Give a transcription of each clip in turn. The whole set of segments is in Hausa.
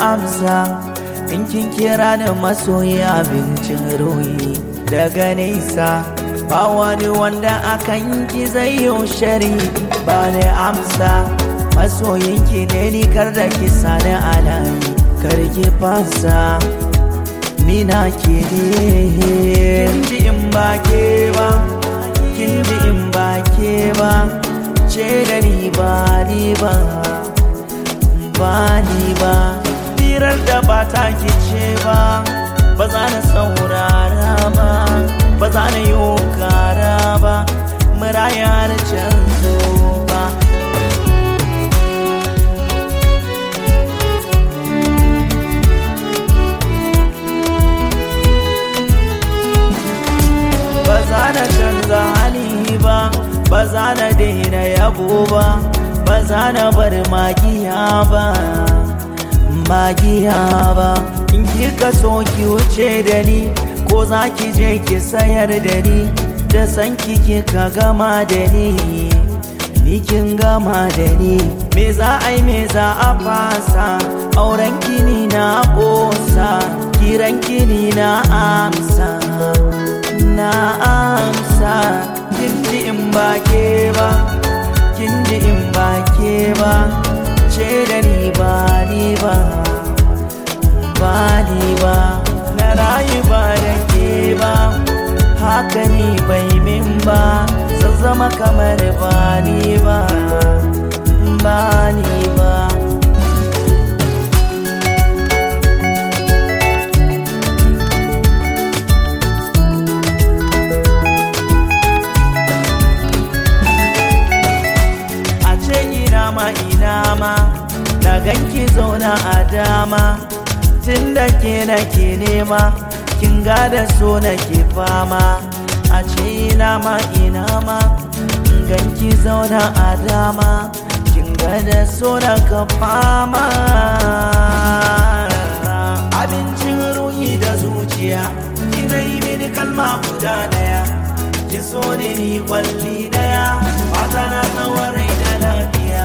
amsa in kin kira ni masoyi abincin ruhi daga nesa ba wani wanda akan ki zai yi shari ba ni amsa masoyinki ne ni kar da ki sani alayi kar ki fasa ni na ke ne kin ji in ba ke ba kin ji in ba ke ba ce da ni ba ni ba ba ni ba firar da ba ta ki ce ba ba za na saurara ba ba za na yi kara ba muraya da canzo ba ba za na canza hali ba ba za na daina yabo ba ba za na bar magiya ba magiya ba in kika so ki wuce da ni ko za ki je ki sayar da ni da san kike ka gama da ni ni kin gama da ni me za a yi me za a fasa auren kini na kosa kiran kini na amsa na amsa kin ji in ba ke ba kin ji in ba ke ba ce da ni ba ni ba ba ni ba na rayu ba da ke ba haka ni bai min ba zan zama kamar ba ni ba ba ni ba a ce ina ma ina ma na ganki zauna a dama tun da ke nake nema kin da so nake fama a ce ina ma ina ma ganki zauna a dama kin da so naka fama abincin ruhi da zuciya kina yi mini kalma guda daya ki so ne ni kwalli daya fata na tsawon rai da lafiya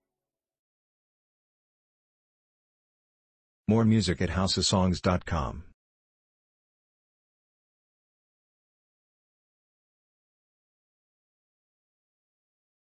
More music at houseofsongs.com.